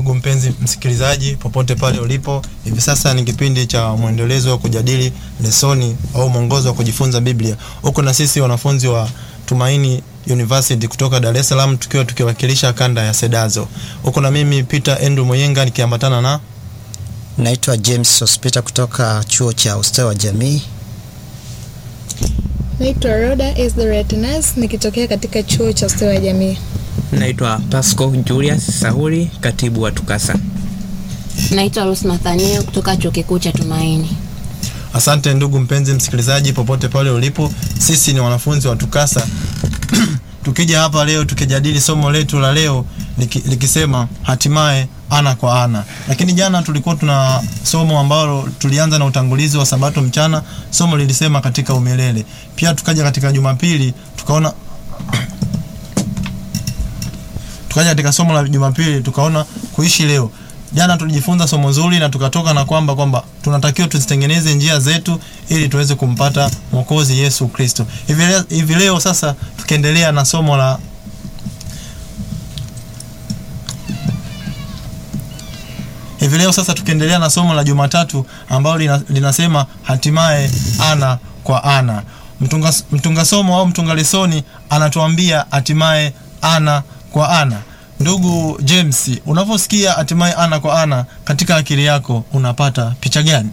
ndugu mpenzi msikilizaji, popote pale ulipo, hivi sasa ni kipindi cha mwendelezo wa kujadili lesoni au mwongozo wa kujifunza Biblia, huko na sisi wanafunzi wa Tumaini University kutoka Dar es Salaam tukiwa tukiwakilisha kanda ya Sedazo, huko na mimi Peter Andrew Moyenga nikiambatana na Naitwa James Sospita kutoka chuo cha ustawi wa jamii. Naitwa Roda Esdoretinas nikitokea katika chuo cha ustawi wa jamii. Naitwa Pasco Julius Sahuri, katibu wa TUCASA. Naitwa Rose Nathaniel kutoka chuo kikuu cha Tumaini. Asante ndugu mpenzi msikilizaji, popote pale ulipo, sisi ni wanafunzi wa TUCASA tukija hapa leo tukijadili somo letu la leo liki, likisema hatimaye ana kwa ana. Lakini jana tulikuwa tuna somo ambalo tulianza na utangulizi wa Sabato mchana, somo lilisema katika umilele. Pia tukaja katika Jumapili tukaona tukaja katika somo la Jumapili tukaona kuishi leo. Jana tulijifunza somo zuri na tukatoka na kwamba kwamba tunatakiwa tuzitengeneze njia zetu ili tuweze kumpata Mwokozi Yesu Kristo. Hivi leo, hivi leo sasa tukiendelea na somo la hivi leo sasa tukiendelea na somo la Jumatatu ambalo lina, linasema hatimaye ana kwa ana. Mtunga, mtunga somo au mtunga lesoni anatuambia hatimaye ana kwa ana. Ndugu James, unaposikia hatimaye ana kwa ana katika akili yako unapata picha gani?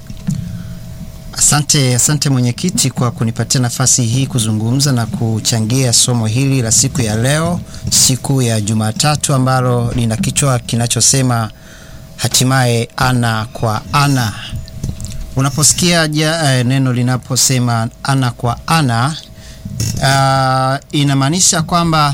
Asante, asante mwenyekiti kwa kunipatia nafasi hii kuzungumza na kuchangia somo hili la siku ya leo, siku ya Jumatatu, ambalo lina kichwa kinachosema hatimaye ana kwa ana. Unaposikia ja, eh, neno linaposema ana kwa ana, uh, inamaanisha kwamba